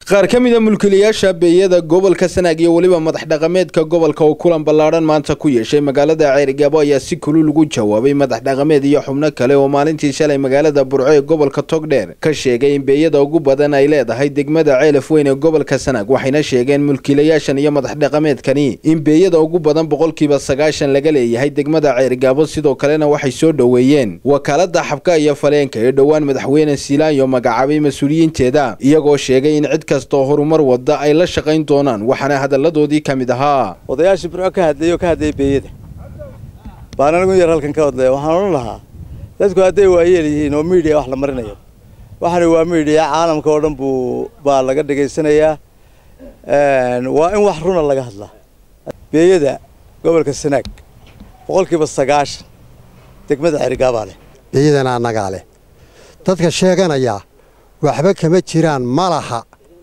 qaar ka mida mulkiilayaasha beeyada gobolka sanaag iyo weliba madax dhaqameedka gobolka oo kulan ballaadhan maanta ku yeeshay magaalada ceerigaabo ayaa si kulul ugu jawaabay madax dhaqameed iyo xubno kale oo maalintii shalay magaalada burco ee gobolka togdheer ka sheegay in beeyada ugu badan ay leedahay degmada ceelaf weyn ee gobolka sanaag waxayna sheegeen mulkiilayaashan iyo madax dhaqameedkani in beeyada ugu badan boqolkiiba sagaashan laga leeyahay degmada ceerigaabo sidoo kalena waxay soo dhoweeyeen wakaalada xabka iyo faleenka ee dhowaan madaxweyne siilaanyo magacaabay mas-uuliyiinteeda iyagoo sheegay in cid kastoo horumar wada ay la shaqayn doonaan waxaana hadalladoodii ka mid ahaa odayaashii burco ka hadlayay oo ka hadlayay beeyada baan anigu yar halkan ka hadlaya waxaan odhan lahaa dadku hadday waayeel yihiin oo miidiya wax la marinayo waxani waa miidiya caalamka oo dhan buu baa laga dhegaysanayaa waa in wax runa laga hadlaa beeyada gobolka sanaag boqolkiiba sagaashan degmada xerigaabaa leh beeyadana annagaa leh dadka sheeganaya waxba kama jiraan ma laha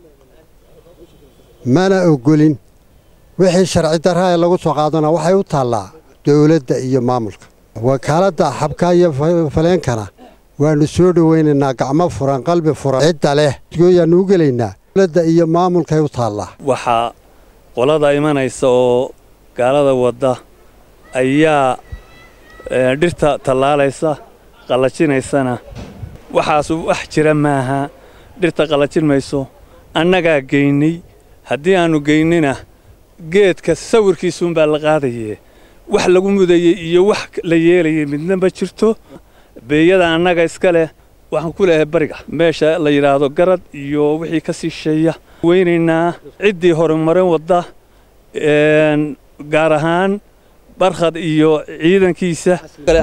mana ogolin wixii sharci darra ee lagu soo qaadana waxay u taallaa dowladda iyo maamulka wakaaladda xabka iyo faleenkana waannu soo dhowaynaynaa gacmo furan qalbi furan cidda leh gooyaannu u gelaynaa dowladda iyo maamulkay u taallaa waxaa qolada imanaysa oo gaalada wadda ayaa dhirta tallaalaysa qallajinaysana waxaasu wax jira maaha dhirta qallajin mayso annagaa geynay haddii aannu geynina geedka sawirkiisuunbaa la qaadayee wax lagu mudayey iyo wax la yeelayay midna ma jirto beeyada annaga iska leh waxaan ku leehay bariga meesha la yidhaahdo garad iyo wixii ka sii sheeya weynaynaa ciddii horumarin wadda gaar ahaan barkhad iyo ciidankiisa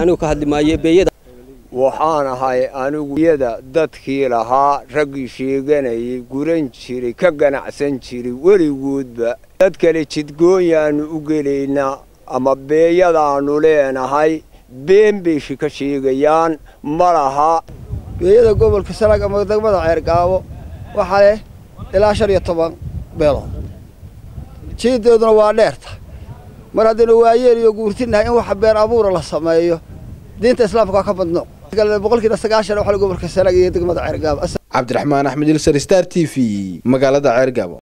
waxaan ahay anigu yada dadkii lahaa raggii sheeganayay guran jiray ka ganacsan jiray weligoodba dad kale jidgoonyaannu u gelaynaa ama beeyadaannu leenahay been bayshi ka sheegayaan ma laha beeyada gobolka sanaag ama degmada ceergaabo waxaa leh ilaa shan iyo toban beelood jiideeduna waa dheerta mar haddaynu waayeel iyo guurtinahay in waxa been abuura la sameeyo diinta islaamka waa ka badno boqolkiiba sagaashan waxaa gobolka sanaag iyo degmada ceergaabo cabdiraxmaan axmed ilsar star t v magaalada ceergaabo